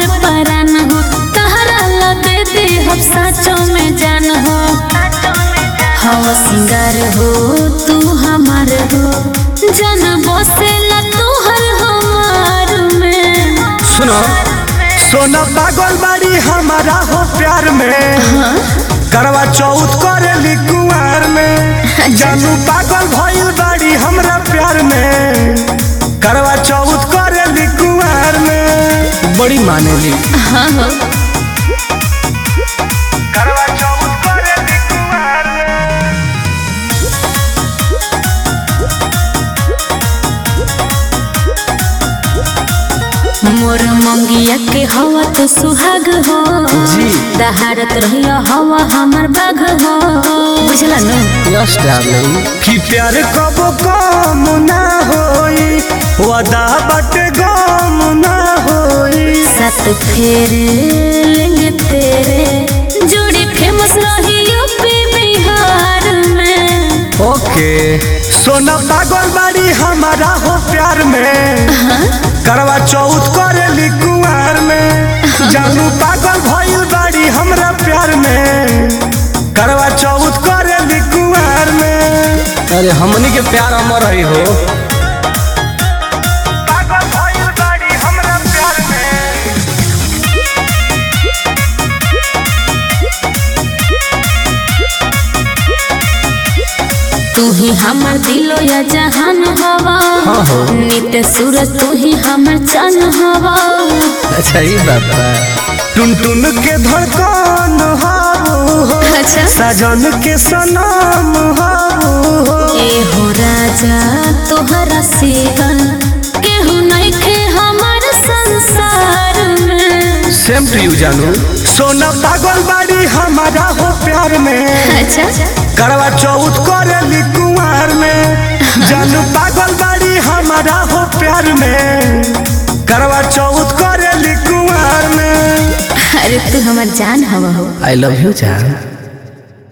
हमर परान हो तहरा ला दे दे हम साचो में जान हो हवा सिंगार हो तू हमार हो जन बसेला तू हर हमार में सुनो सोना पागल बाड़ी हमारा हो प्यार में करवा चौथ करेली कुंवर में जानू पागल भइल बाड़ी हमरा प्यार में करवा चौथ करेली कुंवर में बड़ी मानेली हाँ हो करवा चौथ करेली कुंवर में मोर मंगिया के हवा तो सुहाग हो जी। दहाड़त रहिया हवा हमर बाघ हो बुझला न यस डार्लिंग कि प्यार कबो कम ना होई वादा बटे गम ना होई सात फेर लेंगे तेरे जोड़ी फेमस रही यूपी बिहार में ओके सोना पागल बाड़ी हमारा हो प्यार में करवा चौथ करेली कुंवर में जानू पागल भइल बाड़ी हमरा प्यार में करवा चौथ करेली कुंवर में अरे हमनी के प्यार अमर रही हो पागल भइल बाड़ी हमरा प्यार में तू ही हमर दिलो या जहान हवा हाँ हो। नित सूरज तू ही हमर चान हवा अच्छा ये बात है टुन टुन के धड़कन हाबू हो अच्छा सजन के सनम हाबू हो ए हो राजा तोहरा सिवा केहू नहीं खे हमर संसार में सेम टू यू जानू सोना पागल बाड़ी हमारा हो प्यार में अच्छा करवा चौथ करेली कुंवर में जानू पागल बाड़ी हमारा हो प्यार में करवा चौथ करेली कुंवर में अरे तू हमर जान हवा हो आई लव यू जान